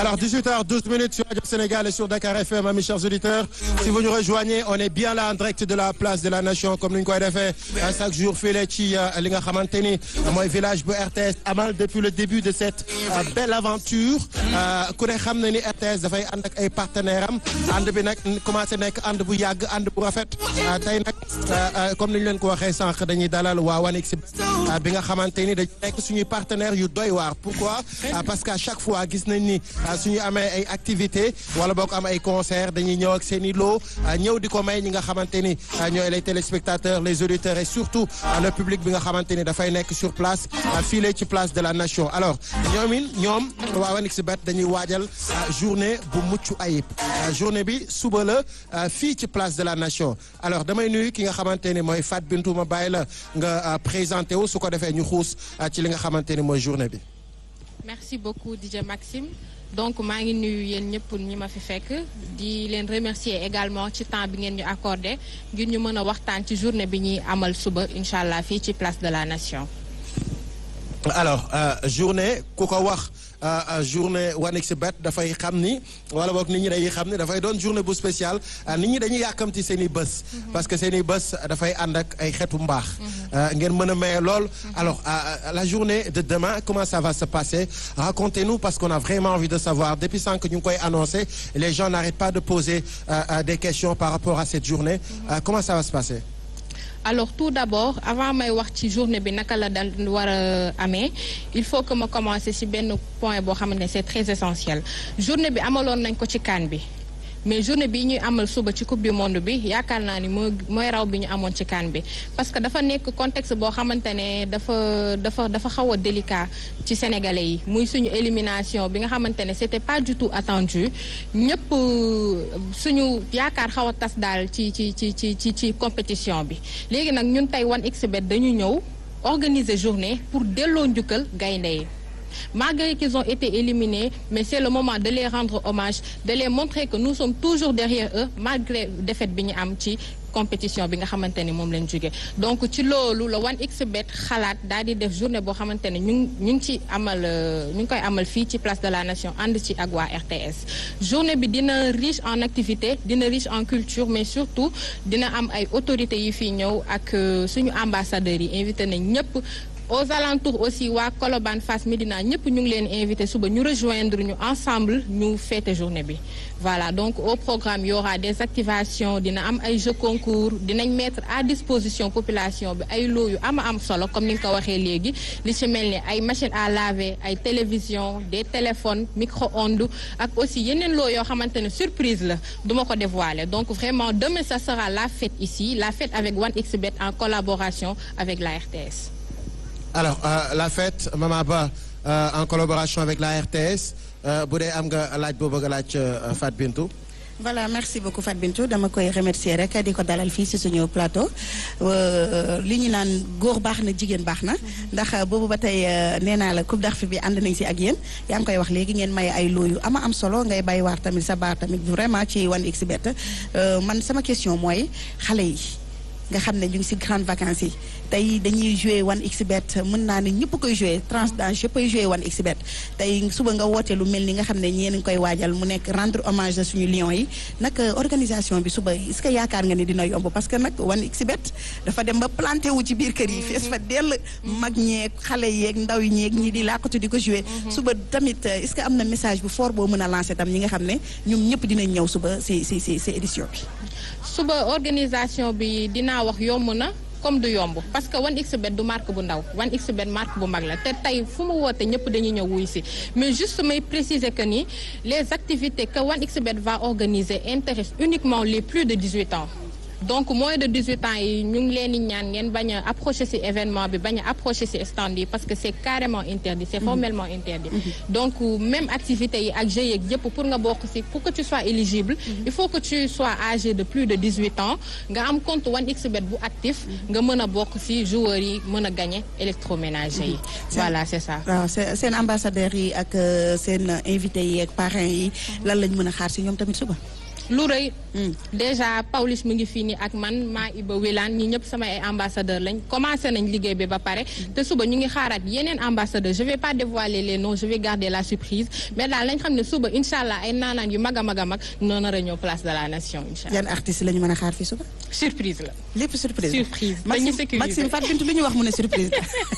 Alors 18h12 minutes sur Radio Sénégal et sur Dakar FM, mes chers auditeurs. Si vous nous rejoignez, on est bien là en direct de la place de la Nation comme ni ñu koy defee chaque jour fii la ci li nga xamante ni mooy village bu RTS amal depuis le début de cette belle aventure ku ne xam na ni RTS dafay ànd ak ay partenaires am ànd bi nag commencé nekk ànd bu yàgg ànd bu rafet tey nag comme ni ñu leen ko waxee sànq dañuy dalal waa 1xBet bi nga xamante ni dañu nekk suñuy partenaires yu doy waar pourquoi parce que à chaque fois gis nañ ni suñu amee ay activités wala boo ko am ay concert dañuy ñëw ak seen i loo ñëw di ko may ñi nga xamante ni ñooy les téléspectateurs les auditeurs et surtout le public bi nga xamante ni dafay nekk sur place fii ci place de la nation alors ñoom it ñoom waa 1xBet dañuy waajal journée bu mucc ayib journée bi suba la fii ci place de la nation alors damay nuyu ki nga xamante ni mooy Fat Bintou ma bàyyi la nga présenté wu su ko defee ñu xuus ci li nga xamante ni mooy journée bi. merci beaucoup DJ Maxime donc maa ngi nuyu yéen ñëpp ñi ma fi fekk di leen remercier également ci temps bi ngeen ñu accordé ngir ñu mën a waxtaan ci journée bi ñuy amal suba incha allah fii ci place de la nation. alors journée ku ko wax. journée 1xBet dafay xam ni wala boog nit ñi dañuy xam ni dafay doon journée bu spéciale nit ñi dañuy yàkkamti seen i bés. parce que seen i bés dafay ànd ak ay xeetu mbaax. ngeen mën a maye lool. alors la journée de demain comment ça va se passer racontez-nous parce qu'on a vraiment envie de savoir depuis sànq ñu ngi koy annoncé les gens n'arrêtent pas de poser des questions par rapport à cette journée comment ça va se passer. alors tout d'abord avant may wax ci journée bi naka la dal war a amee il faut que ma commencer ci benn point boo xamante ne c'est très essentiel journée bi amaloon nañ ko ci CAN bi mais journée bi ñuy amal suba ci coupe du monde bi yaakaar naa ni mooy mooy raw bi ñu amoon ci CAN bi parce que dafa nekk contexte boo xamante ne dafa dafa dafa xaw a délicat ci sénégalais yi muy suñu élimination bi nga xamante ne c'était pas du tout attendu ñëpp suñu yaakaar xaw a tas daal ci ci ci ci ci ci compétition bi léegi nag ñun tey 1xBet dañu ñëw organiser journée pour delloo njukkal gaynde yi malgré qu'ils ont été éliminés mais c'est le moment de les rendre hommage de les montrer que nous sommes toujours derrière eux malgré défaite bi ñu am ci compétition bi nga xamante ni moom lañ jóge donc ci loolu la 1xBet xalaat daal di def journée boo xamante ne ñu ngi ñu ngi ci amal ñu ngi koy amal fii ci place de la nation ànd ci ak waa RTS journée bi dina riche en activité dina riche en culture mais surtout dina am ay autorités yi fii ñëw ak suñu ambassadeurs yi invité nañ ñëpp aux alentours aussi waa Colobane Fass Médina ñëpp ñu ngi leen invité suba ñu rejoindre ñu ensemble ñu fêter journée bi voilà donc au programme y aura des activations dina am ay jeux concours dinañ mettre à disposition population bi ay loo yu ama am solo comme ni nga ko waxee léegi li ci mel ni ay machines à laver ay télévisions des téléphones micro-ondes ak aussi yeneen loo yoo xamante ne surprise la duma ko dévoiler donc vraiment demain ça sera la fête ici la fête avec 1xBet en collaboration avec la RTS alors euh, la fête Mama Ba euh, en collaboration avec la RTS bu dee am nga laaj boo bëgg a laaj Fat Bintou. voilà merci beaucoup Fat Bintou dama koy remercier rek di ko dalal fii ci suñu plateau li ñu naan góor baax na jigéen baax na ndax boobu ba tey nee naa la coupe d'Afrique bi ànd nañ ci ak yéen yaa ngi koy wax léegi ngeen maye ay looyu ama am solo ngay bay waar tamit sa baar tamit vraiment ci 1xBet man sama question mooy xale yi nga xam ne ñu ngi ci grandes vacances yi tey dañuy jouer 1xBet mën naa ne ñëpp koy jouer tranche d'âge yëpp koy jouer 1xBet tey suba nga woote lu mel ni nga xam ne ñeen ngi koy waajal mu nekk rendre hommage à suñu lions yi nag organisation bi suba est-ce que yaakaar nga ni dina yomb parce que nag 1xBet dafa dem ba planté wu ci biir kër yi fees fa dell mag ñeeg xale yeeg ndaw yi ñeeg ñi di làkkatu di ko jouer suba tamit est-ce que am na message bu fort boo mën a lancer tam ñi nga xam ne ñoom ñëpp dinañ ñëw suba ci ci ci ci édition bi suba organisation bi dinaa wax yomb na comme du yomb parce que 1xBet du marque bu ndaw 1xBet marque bu mag la te tey fu mu woote ñëpp dañuy ñëw wuy si mais juste may préciser que ni les activités que 1xBet va organiser intéressent uniquement les plus de 18 ans donc moins de 18 ans yi ñu ngi leen di ñaan ngeen bañ a approcher ci événement bi bañ a approcher ci stand yi parce que c'est carrément interdit c'est formellement interdit donc même activité yi ak jeux yeeg yëpp pour nga bokk ci pour que tu sois éligible il faut que tu sois âgé de plus de 18 ans nga am compte 1xBet bu actif nga mën a bokk ci joueurs yi mën a gagner électroménager yi voilà c'est ça waaw seen ambassadeurs yi ak seen invités yi ak parrains yi lan lañ mën a xaar ci ñoom tamit suba lu rëy déjà Pawlish mu ngi fii nii ak man maa Iba Wilane ñi ñëpp sama ay ambassadeur lañ commencé nañ liggéey bi ba pare te suba ñu ngi xaaraat yeneen ambassadeur je vais pas dévoiler les noms je vais garder la surprise mais daal lañ xam ne suba incha allah ay naanaan yu mag a mag a mag noo nar a ñëw place de la nation incha allah yan artistes la ñu mën a xaar fii suba. surprise la lépp surprise. Surprise. Maxime Dañu sécuriser. Maxime Fatou Bintou lu ñu wax mu ne surprise.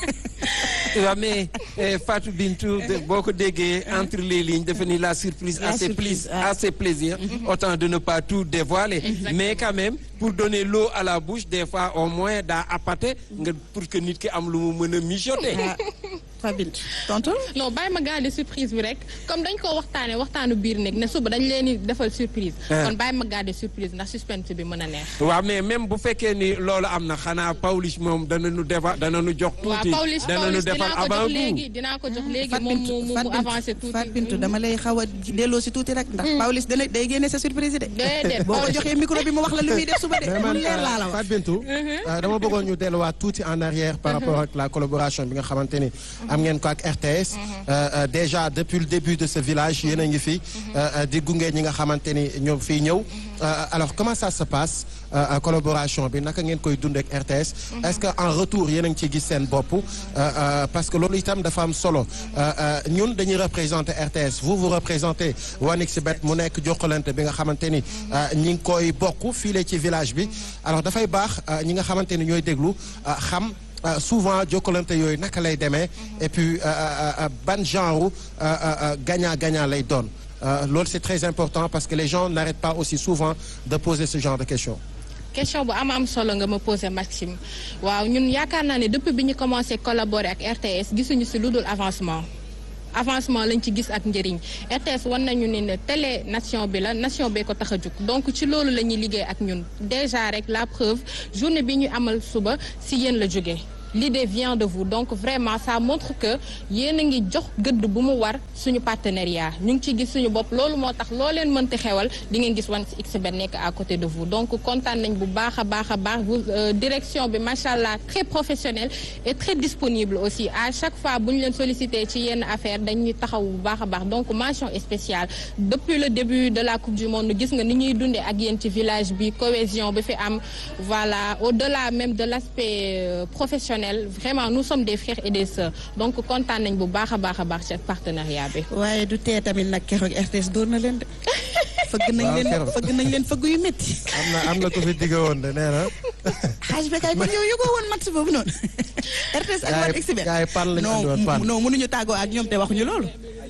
waaw mais eh, Fatou Bintou de- boo ko déggee entre les lignes dafa ni la surprise La a ses surprise, plis- ah. a ses plaisirs autant de ne pas tout dévoiler mais quand même pour donner l'eau à la bouche des fois au moins daa appâté nga pour que nit ki am lu mu mën a mijoter ah Fatou Bintou tontul. non bàyyi ma garder surprise bi rek comme dañ ko waxtaanee waxtaanu biir nekk ne suba dañ leen di defal surprise Ah. kon bàyyi ma garder surprise ndax suspense bi mën a neex waaw mais même bu fekkee ni loolu am na xanaa Pawlish moom dana nu defa dana nu jox waaw tuuti Pawlish dana nu Pawlish defal dinaa ko avant jox tout léegi dinaa ko jox léegi Fatou moom mu Bintou mu Fatou mu avancé Bintou tuuti Fatou Bintou dama lay xaw a delloo si tuuti rek ndax Pawlish dana day génne sa surprise de. Déedéet, boo ko Pawlish. joxee micro bi mu wax la lu muy def suba de. mais mu man leer laa la wax. Fatou Bintou euh, dama bëggoon ñu delluwaat tuuti en arrière par rapport ak la collaboration bi nga xamante ni am ngeen ko ak RTS Euh, euh, déjà depuis le début de ce village yéen a ngi fi euh, euh, di gunge ñi nga xamante ni ñoo fii ñëw Euh, alors comment ça se passe euh, euh, collaboration bi naka ngeen koy dund ak RTS est-ce que en retour yéen a ngi ciy gis seen bopp euh, euh, parce que loolu itam dafa am solo Euh, euh, ñun dañuy représenter RTS vous vous représentez 1xBet mu nekk jokkalante bi nga xamante ni euh, ñi ngi koy bokk fii la ci village bi alors dafay baax euh, ñi nga xamante ni ñooy déglu euh, xam Euh, souvent jokkalante yooyu naka lay demee et puis euh, euh, euh, ban genre euh, euh, gagnant-gagnant lay doon Euh, loolu c'est très important parce que les gens n'arrêtent pas aussi souvent de poser ce genre de questions. question bu am am solo nga ma posé Maxime waaw ñun yaakaar naa ne depuis bi ñu commencé collaborer ak RTS gisuñu si lu dul avancement avancement lañ ci gis ak njëriñ RTS wan nañu ne ne télé nation bi la nation bee ko tax a jug donc ci loolu la ñuy liggéey ak ñun déjà rek la preuve journée bi ñu amal suba si yéen la jógee l'idée vient de vous donc vraiment ça montre que yéen a ngi jox gëdd bu mu war suñu partenariat ñu ngi ci gis suñu bopp loolu moo tax loo leen mënti xewal di ngeen gis 1xBet nekk à côté de vous donc kontaan nañ bu baax a baax a baax vous euh, direction bi macha allah très professionnelle et très disponible aussi à chaque fois bu ñu leen sollicité ci yenn affaire dañuy taxaw bu baax a baax donc mention spéciale depuis le début de la coupe du monde gis nga ni ñuy dundee ak yéen ci village bi cohésion bi fi am voilà au-delà même de l'aspect euh, professionnel vraiment nous sommes des frères et des sœurs donc kontaan nañ bu baax a baax a baax ci partenariat bi. waaye du tee tamit nag keroog RTS door na leen de. fëgg nañ Waaw, leen keroog. fëgg nañ leen fëgg yu métti. am na am na ko fi digg woon de nee na. xaaj bi kay kon yow yëgoo woon match boobu noonu. RTS ak Gars yi- 1xBet. gars yi pan lañu andi woon, pan. non non mënuñu tàggoo ak ñoom te waxuñu loolu.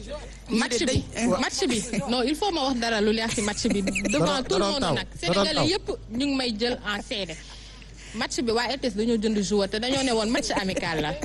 match de bi day- match bi non il faut ma wax dara lu leer ci match bi devant Da doon- tout le da doon monde taw, nag da doon sénégalais taw. yëpp ñu ngi may jël en seede match bi waa RTS dañoo jënd joueur te dañoo ne woon match amical la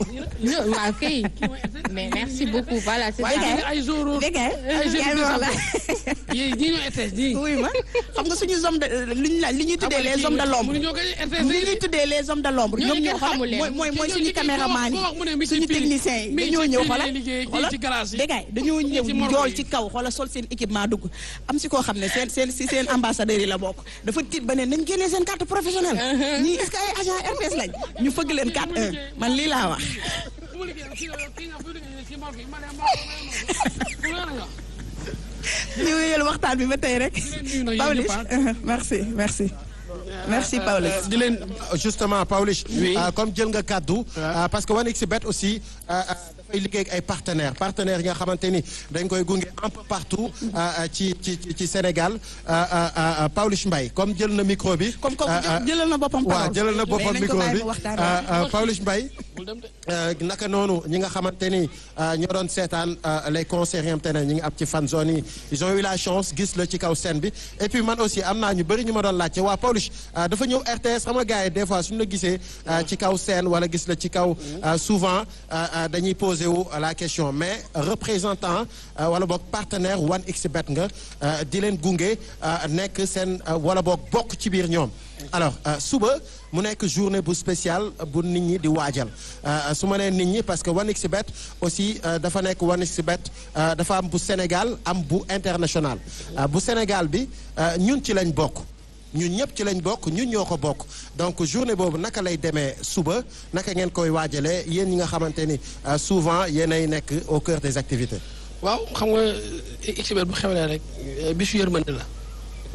ñu waaw kay mais merci beaucoup voilà c'est waaye ça kay ay zoro dégg nga ay yaa ngi wax la. yéen ñii ñoo RTS ñii. oui ma xam nga suñu homme de li ñu la li ñuy tuddee les hommes de l'ombre mënuñoo koy RTS li ñuy tuddee les hommes de l'ombre Ñooñu ñoom ñoo kenn xoolal xamul leen. mooy mooy mooy Ki- suñu ki- ki- caméraman ko wax mu ne mi yi ci suñu fii- techniciens yi mi ci dañoo fii ñëw lay xoolal liggéey, kii xoolal ci garage yi. dégg nga dañoo ñëw ci morgue jool yi. ci kaw xoolal sol seen équipement dugg am si koo xam ne seen seen si seen ambassadeurs yi la bokk dafa tiit ba ne nañ génnee seen carte professionnelle ñii est-ce que ay agent RTS lañ ñu fëgg leen carte 1 man lii laa wax fu ma liggéey kii kii nga fu liggéey ci morgue yi ma ne morgue ma ne morgue ñu wéyal waxtaan bi ba tey rek nuyu nag yéen Pawlish ñëpp, merci merci merci Pawlish di leen justement Pawlish Oui. euh, comme jël nga kàddu euh, parce que 1xBet aussi euh, euh, dafay liggéey ak ay partenaires partenaires yi nga xamante ni dañ koy gunge un peu partout euh, euh, ci ci ci- ci Sénégal euh, euh, euh, Pawlish Mbaye comme jël na micro bi. comme comme euh, euh, jëlal na boppam waaw parole. jëlal na boppam Mais nañ ko micro bàyyi bi mu waxtaan. Euh, euh, Pawlish Mbaye bul dem de. Euh, naka noonu ñi nga xamante ni euh, ñoo doon seetaan euh, les concerts yi nga xamante ne ñi ngi am ci fan zone yi ils ont eu la chance gis la ci kaw scène bi et puis man aussi am naa ñu bëri ñu ma doon laajte waa Pawlish euh, dafa ñëw RTS xam nga gars yi des fois suñu la gisee euh, ci kaw scène wala gis la ci kaw euh, souvent euh, euh, dañuy poser wu la question mais représentant euh, wala boog partenaire 1xBet nga euh, di leen gunge euh, nekk seen euh, wala boog bokk ci biir ñoom alors euh, suba mu nekk journée bu spéciale bu nit ñi di waajal euh, su ma nee nit ñi parce que 1xBet aussi euh, dafa nekk 1xBet euh, dafa am bu Sénégal am bu international Euh, bu Sénégal bi euh, ñun ci lañ bokk ñun ñëpp ci lañ bokk ñun ñoo ko bokk donc journée boobu naka lay demee suba naka ngeen koy waajalee yéen ñi nga xamante ni euh, souvent yéenay nekk au cœur des activités. waaw xam nga xibet bu xewlee rek bisu yërmande la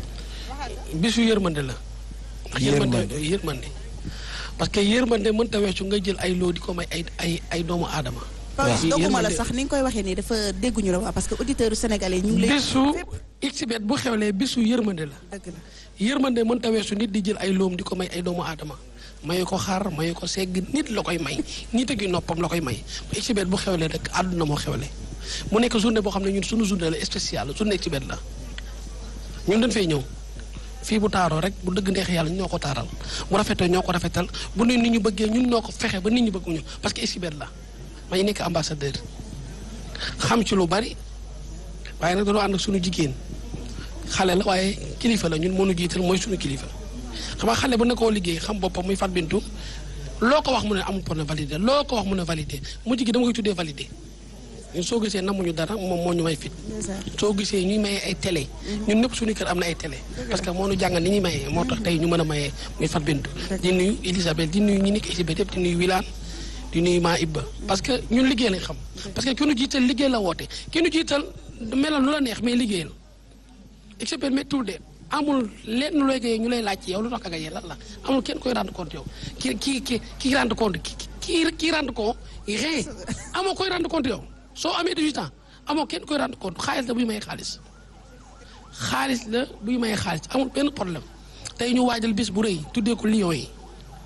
bisu yërmande la. ndax yërmande yërmande parce que yërmande mënta weesu nga jël ay loo di ko may ay ay ay doomu aadama. Pawlish waaw dogguma la yërmande- sax ni nga koy waxee nii dafa dégguñu la waa parce que auditeurs sénégalais ñu ngi lay. bisu xbet bu xewlee bisu yërmande la. dëgg la yërmande mënta weesu nit di jël ay loom di ko may ay doomu aadama mayu ko xar mayu ko segg nit la koy may nit a gi noppam la koy may xbet bu xewlee rek àdduna moo xewle mu nekk journée boo xam ne ñun suñu journée la spéciale journée xbet la ñun dañ fay ñëw fii bu taaroo rek bu dëgg neex yàlla ñoo ko taaral bu rafetee ñoo ko rafetal bu ne nit ñu bëggee ñun ñoo ko fexe ba nit ñi bëgguñu parce que xbet la may nekk ambassadeur xam ci lu bari waaye nag dañoo ànd ak suñu jigéen xale la waaye kilifa la ñun mënu jiital mooy suñu kilifa xam nga xale bu ne koo liggéey xam boppam muy fat bintu loo ko wax mu ne amul problème validé loo ko wax mu ne validé mujj gi dama koy tuddee validé ñun soo gisee namuñu dara moom moo ñu may fit soo gisee ñuy mayee ay télé ñun ñëpp suñu kër am na ay télé parce que moo ñu jàngal ni ñuy mayee moo tax tey ñu mën a mayee muy fat bintu di nuyu Elisabeth di nuyu ñi nekk Elisabeth yëpp di nuyu Wilane di nuyu maa Ibba parce que ñun liggéey lañ xam parce que ki nu jiital liggéey la woote ki nu jiital melal lu la neex mais liggéeyal expert méttul de amul lenn looy gayee ñu lay laaj ci yow lu tax nga gayee lan la amul kenn koy rendre compte yow ki ki ki ki rendre compte ki ki ki rendre compte rien amoo koy rendre compte yow soo amee 18 ans amoo kenn koy rendre compte xaalis la buy may xaalis xaalis la buy may xaalis amul benn problème tey ñu waajal bés bu rëy tuddee ko Lions yi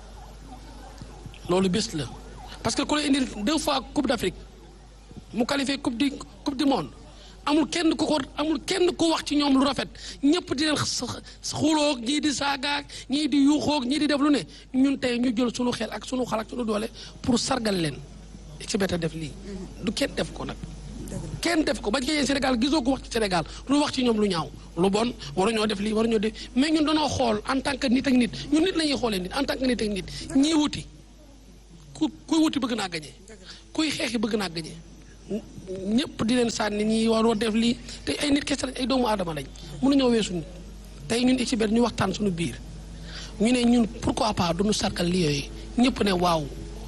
loolu bés la parce que ku la indil deux fois coupe d'Afrique mu qualifié coupe du coupe du monde amul kenn ku ko amul kenn ku wax ci ñoom lu rafet ñëpp di leen xuloog ñii di saagaag ñii di yuuxoog ñii di def lu ne ñun tey ñu jël sunu xel ak sunu xal ak sunu doole pour sargal leen exhibit a def lii du kenn def ko nag kenn def ko ba jegee Sénégal gisoo ko wax ci Sénégal lu wax ci ñoom lu ñaaw lu bon waruñoo def lii waruñoo def mais ñun dañoo xool en tant que nit ak nit ñun nit la ñuy xoolee nit en tant que nit ak nit ñii wuti ku kuy wuti bëgg naa gañe kuy xeexi bëgg naa gañe ñëpp di leen sànni ñi waroo def lii te ay nit kese lañ ay doomu aadama lañ mënuñoo weesu nit tey ñun expert ñu waxtaan suñu biir ñu ne ñun pourquoi pas duñu sargal li yooyu ñëpp ne waaw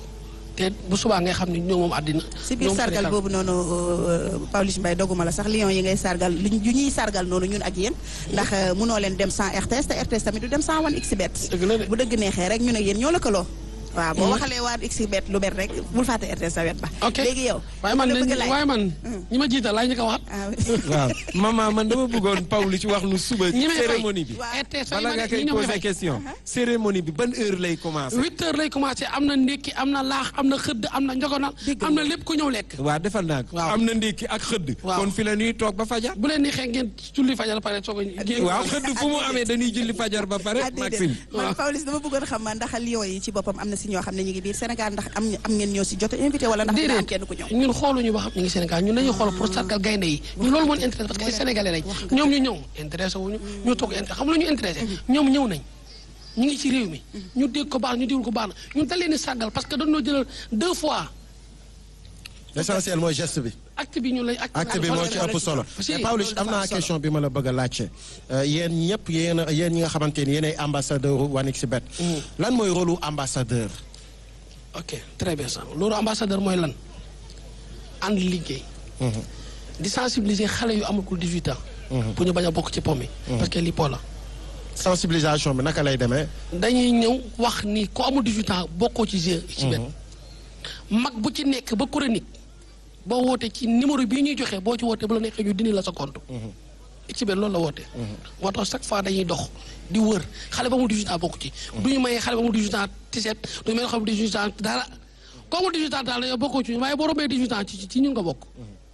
te bu subaa ngay xam ne ñoo moom àddina si biir ñoom sargal Sénégal. boobu noonu Pawlish Mbaye doguma la sax Lions yi ngay sargal li ñu ñuy sargal noonu ñun ak yéen ndax euh, munoo leen dem sans RTS te RTS tamit du dem sans wan xbet Dëgg la de. bu dëgg neexee rek ñun ak yéen ñoo lëkkaloo waaw boo Mhm. waxalee waa xbet lu bet rek bul fàtte RTS sa wet ba ok léegi yow waaye man dama la bëgg de a laaj. waaye man ñi ma jiital laay ñu ko waxat ah waaw maman man dama bëggoon Pawlish wax nu suba ñi may fay. cérémonie bi Waaw. RTS bala nga koy ñi ñoo may poser fay. question cérémonie bi ban heure lay commencer huit heures lay commencé am na ndékki am na laax am na xëdd am na njogonal am na lépp ku ñëw lekk waaw defal naa ko Waaw. am na ndékki ak xëdd Waaw. kon fi la ñuy toog ba fajar bu leen neexee ngeen julli fajar pare soog a génn waaw xëdd fu mu amee dañuy julli fajar ba pare ah déedéet Maxime man Pawlish dama bëggoon xam ma ndax Lions yi ci boppam am na si ñoo xam ne ñu ngi biir Sénégal ndax am am ngeen ñoo si jot a invité wala ndax dina am kenn ku ñëw ñun xooluñu ba xam ñu ngi Sénégal ñun dañuy xool pour sargal gaynde yi ñun loolu moo ñu intéressé parce que ay sénégalais lañ ñoom ñu ñëw intéressé wuñu ñu toog intéressé xam lu ñu intéressé ñoom ñëw nañ ñu ngi ci réew mi ñu dégg ko baax ñu déglu ko baax na ñun dañ leen di sargal parce que dañoo jëlal deux fois l'essentiel mooy geste bi. acte bi ñu lay acte bi moo ci ëpp solo Si, mais Pawlish am naa solo. question bi ma la bëgg a laajte yéen ñëpp yéen a yéen ñi nga xamante ni yéenay ambassadeur u 1xBet lan mooy rôle u ambassadeur. ok très bien ça loolu ambassadeur mooy lan ànd liggéey di sensibiliser xale yu amagul 18 ans pour ñu bañ a bokk ci po mi parce que lii po la sensibilisation bi naka lay demee. dañuy ñëw wax ni ku amul 18 ans bokkoo ci jeu ci bet mag bu ci nekk ba chronique boo wootee ci numéro bii ñuy joxe boo ci wootee bu la neexee ñu dindi la sa compte ci bet loolu la woote moo tax chaque fois dañuy dox di wër xale ba mu 18 ans bokk ci du ñu mayee xale ba mu 18 ans tiset du ñu mayee xale ba mu 18 ans dara ku amul 18 ans daal dañoo bokkoo ci waaye boo rombee 18 ans ci ci ñun nga bokk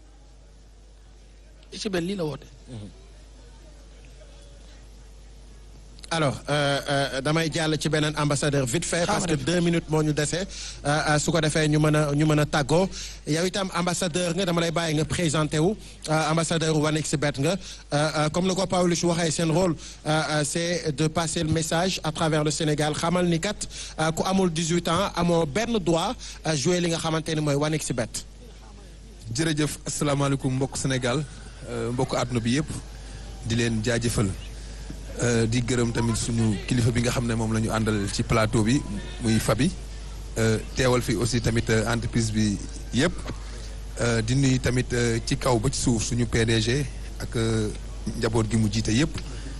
ci bet lii la woote alors euh, euh, damay jàll ci beneen ambassadeur vite fait parce que deux minutes moo ñu dese euh, euh, su ko defee ñu mën a ñu mën a tàggoo yow itam ambassadeur nga dama lay bàyyi nga présenté wu euh, ambassadeur 1xBet nga euh, euh, comme ni ko Pawlish waxee seen rôle euh, euh, c'est de passer le message à travers le Sénégal xamal ni kat euh, ku amul 18 ans amoo benn droit euh, jouer li nga xamante ni mooy 1xBet. jërëjëf asalaamaaleykum mbokk Sénégal euh, mbokk àdduna bi yëpp di leen jaajëfal euh, di gërëm tamit suñu kilifa bi nga xam ne moom la ñu àndal ci plateau bi muy Fabi euh, teewal fi aussi tamit euh, entreprise bi yëpp euh, di nuyu tamit euh, ci kaw ba ci suuf suñu PDG ak euh, njaboot gi mu jiite yëpp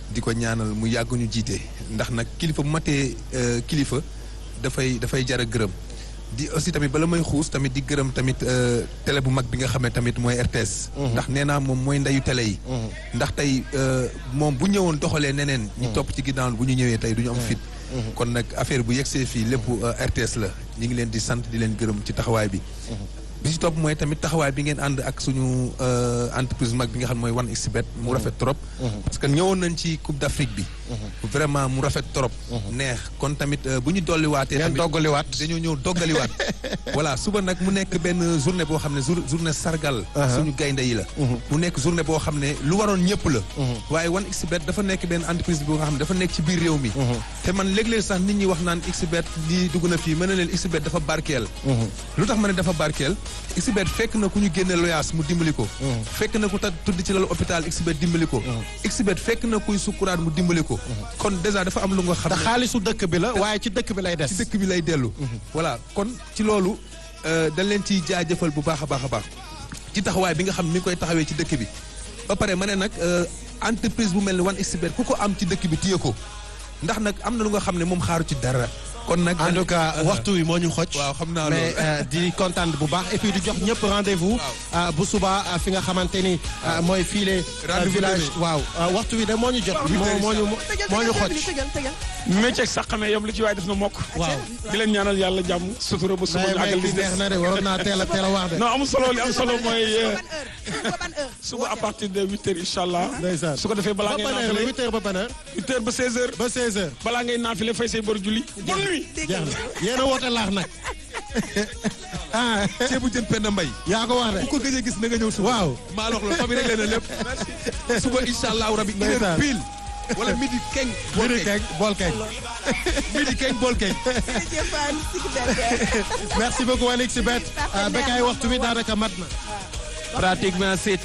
di ko ñaanal mu yàgg ñu jiite ndax nag kilifa bu matee euh, kilifa dafay dafay jar a gërëm di aussi tamit bala may xuus tamit di gërëm tamit euh, télé bu mag bi nga xam ne tamit mooy RTS. ndax nee naa moom mooy ndeyu télé yi. ndax tey euh, moom bu ñëwoon doxalee neneen. ñi topp ci ginnaaw bu ñu ñëwee tey du ñu am fit. kon nag affaire bu yegsee fii lépp euh, RTS la ñu ngi leen di sant di leen gërëm ci taxawaay bi. bi ci topp mooy tamit taxawaay bi ngeen ànd ak suñu euh, entreprise mag bi nga xam ne mooy 1xBet mu rafet trop. parce que ñëwoon nañ ci Coupe d'Afrique bi. vraiment mu rafet trop. neex kon tamit euh, bu ñu dolliwaatee. ngeen tamit doggaliwaat. dañoo ñëw doggaliwaat. voilà suba nag mu nekk benn journée boo xam ne jour journée sargal. suñu gaynde yi la. mu nekk journée boo xam ne lu waroon ñëpp la. waaye 1xBet dafa nekk benn entreprise boo nga xam ne dafa nekk ci biir réew mi. te man léeg-léeg sax nit ñi wax naan xBet lii dugg na fii mën na leen xBet dafa barkeel. lu tax ma ne dafa barkeel xBet fekk na ku ñu génne loyaas mu dimbali ko. fekk na ku ta tudd ci lalu hôpital xBet dimbali ko. xBet fekk na kuy sukkuraat mu dimbali ko. kon déjà dafa am lu nga xam te ne xaalisu dëkk bi la waaye ci dëkk bi lay des. ci dëkk bi lay dellu. voilà kon ci loolu euh, dañ leen ciy jaajëfal bu baax a baax a baax ci taxawaay bi nga xam ni mi ngi koy taxawee ci dëkk bi. ba pare ma ne nag euh, entreprise bu mel ni 1xBet ku ko am ci dëkk bi téye ko ndax nag am na lu nga xam ne moom xaaru ci dara. kon nag en tout cas waxtu wi moo ñu xoj. waaw xam naa mais loolu. euh, di kontaan bu baax et puis di jox ñëpp rendez-vous. euh, bu suba euh, fi nga xamante ni euh, mooy fiile. Rendez-vous village demee. waaw euh, waxtu wi de moo ñu jot. moo moo ñu moo ñu xoj. métier sax xamee yam lu ci waay def na mokk. waaw. di leen ñaanal yàlla jàmm sutura ba suba ñu àggal li bi neex na de waroon naa teel a teel a wax de. non amul solo li am solo mooy euh, suba à partir de huit heures incha allah. ndeysaan su ko defee balaa ba ngay ban heure la naafile huit heures ba ban heure huit heures ba seize heures. ba seize heures. balaa ngay naafile fay say bor julli. bonne nuit. jeex na yéen a woote laax nag. ah ceebu jën Penda Mbay yaa ko wax de. bu ko gëjee gis na nga ñëw suba. waaw. maa la wax la famille rek leen lépp. suba incha allahu rabi. une heure Ndeysaan. pile. wala midi keng. bool Biri keng keñ bool keñ. midi keng bool keng. merci beaucoup Alix Bett. Bekay waxtu bi daanaka mat na. pratiquement c'est